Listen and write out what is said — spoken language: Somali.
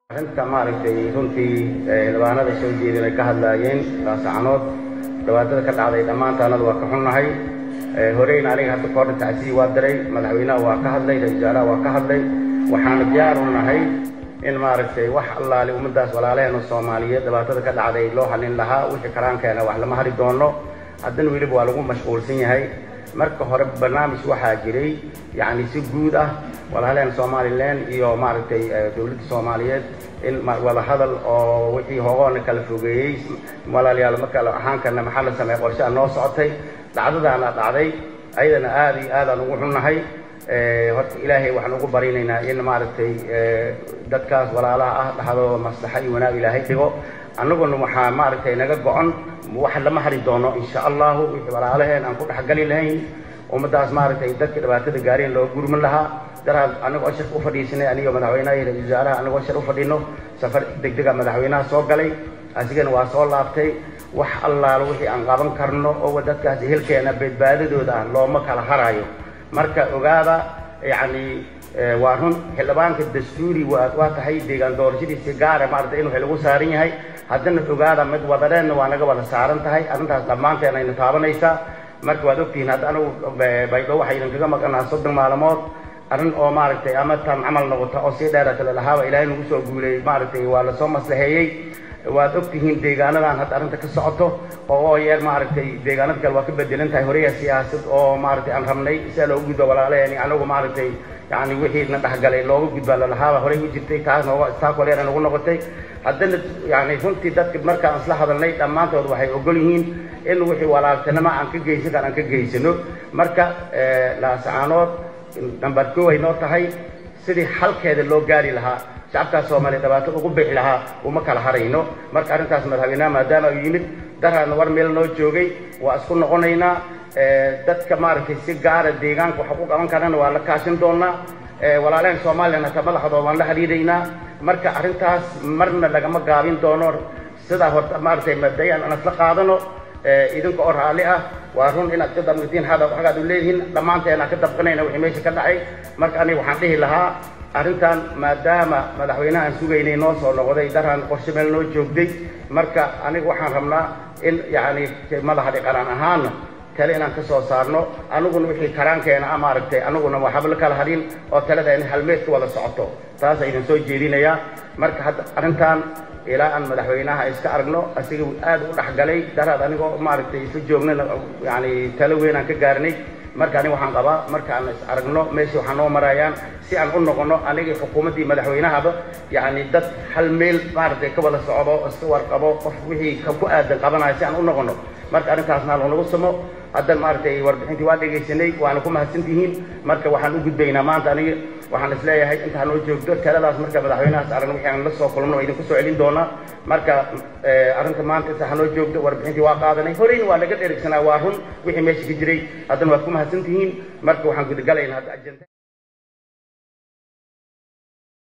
arrinta maaragtay runtii xildhibaanada soo jeedin ay ka hadlaayeen laasacanood dhibaatada ka dhacday dhammaantaanada waa ka xunnahay horeyna aniga hadda kahorna tacsiyi waa diray madaxweynaha waa ka hadlay ra-isul wasaaraha waa ka hadlay waxaana diyaar u nahay in maaragtay wax allaale ummadaas walaalaheena soomaaliyeed dhibaatada ka dhacday loo halin lahaa wixii karaankeena wax lama hari doono haddana weliba waa lagu mashquulsan yahay marka hore barnaamij waxaa jiray yacni si guud ah walaalaheen somalilan iyo maaragtay dowladda soomaaliyeed in wada hadal oo wixii hogoona kala fogeeyey walaalayaal marka ahaankana maxaa la sameeya qorshaha noo socotay dhacdadaana dhacday ayadana aad iyo aadaan ugu xunnahay horta ilaahay waxaan ugu barinaynaa in maaragtay dadkaas walaalaha ah dhaxdooda maslaxa iyo wanaag ilaahay dhigo annaguna waxaa maaragtay naga go-on wax lama hari doono insha allahu wixii walaalaheen aan ku dhexgali lahayn ummadaas maaragtay dadka dhibaatada gaareen loo gurman lahaa daraad anagoo shir u fadhiisanay anigo madaxweynaha iyo ra-isul wasaaraha anagoo shir u fadhino safar degdega madaxweynaha soo galay asigana waa soo laabtay wax allaalo wixii aan qaban karno oo dadkaas ehelkeena badbaadadooda ah looma kala harayo marka ogaada yacni waa run xildhibaanka dastuuri waa tahay deegaan doorashadiisi gaara maarata inuu xil ugu saaran yahay haddana ogaada mid wadaneenna waa naga wada saaran tahay arrintaas dhammaanteen ayna taabanaysaa marka waad ogtihiin hadda anigu baydho waxaynan kaga maqanaa soddon maalmood arrin oo maaragtay ama tan camal noqota oo sii dheerata lalahaaba ilaahay nagu soo guuleeyey maaragtay waa lasoo maslaheeyey waad ogtihiin deegaanadan hadda arrinta ka socoto oo yeer maaragtay deegaanada kale waa ka bedelan tahay horeya siyaasad oo maaragtay aan rabnay sia loogu gudbo walaalaheen anagu maaragtay yani wixii na dhexgalay looga gudbaa lalahaaba horey u jirtay taas nooga staakoleera nagu noqotay haddana yani runtii dadka markaan isla hadalnay dhammaantood waxay ogol yihiin in wixii walaaltinimo aan ka geysan kar aan ka geysano marka laasacaanood nambar koo ay noo tahay sidii xalkeeda loo gaari lahaa shacabkaas soomaaliya dhibaato ugu bixi lahaa uma kala harayno marka arrintaas madaxweynaha maadaama uu yimid daraadna war meel noo joogay waa isku noqonaynaa dadka maaragtay si gaara deegaanka waxa ku qaban karana waa la kaashin doonaa walaalaheen soomalilan hata madaxdooda waan la xidhiidhaynaa marka arrintaas marna lagama gaabin doono sidaa horta maaragtay mabdayan aan isla qaadano idinka oo raalli ah waa run inaad ka dabnatiin hada waxgaad u leedihiin dhammaanteen aan ka dabqanayna wixii meesha ka dhacay marka aniga waxaan dhihi lahaa arrintan maadaama madaxweynaha aan sugaynay noo soo noqday daraan qorshe meel noo joogday marka aniga waxaan rabnaa in yacni madaxa dhiqanaan ahaana tale inaan ka soo saarno aniguna wixii karaankeena a maaragtay aniguna waxba la kala hadhin oo talada in halmeed ka wada socoto taasa idin soo jeedinayaa marka hadda arrintan ilaa aan madaxweynaha iska aragno asiga aad u dhexgalay daraad anigoo maaragtay isla joognana yani talo weyn aan ka gaarnay marka aniga waxaan qabaa marka aan is aragno meeshii waxaa noo marayaan si aan u noqono anigii xukuumaddii madaxweynahaba yani dad hal meel maaragtay ka wada socdo iska warqabo qof wixii ku aadan qabanayo si aan u noqono marka arrintaasna loonagu samo haddan maaragtay warbixintii waa dhegaysanay waana ku mahadsantihiin marka waxaan u gudbaynaa maanta aniga waxaan is leeyahay intaa noo joogto taladaas marka madaxweynahaas aragno wixii aan la soo kulmno waa idinku soo celin doonaa marka arrinta maanta intaa hanoo joogto warbixintii waa qaadanay horeyna waa laga dherigsanaa waa run wixii meesha ka jiray haddana waad ku mahadsantihiin marka waxaan gudagalaynaa hadda ajenta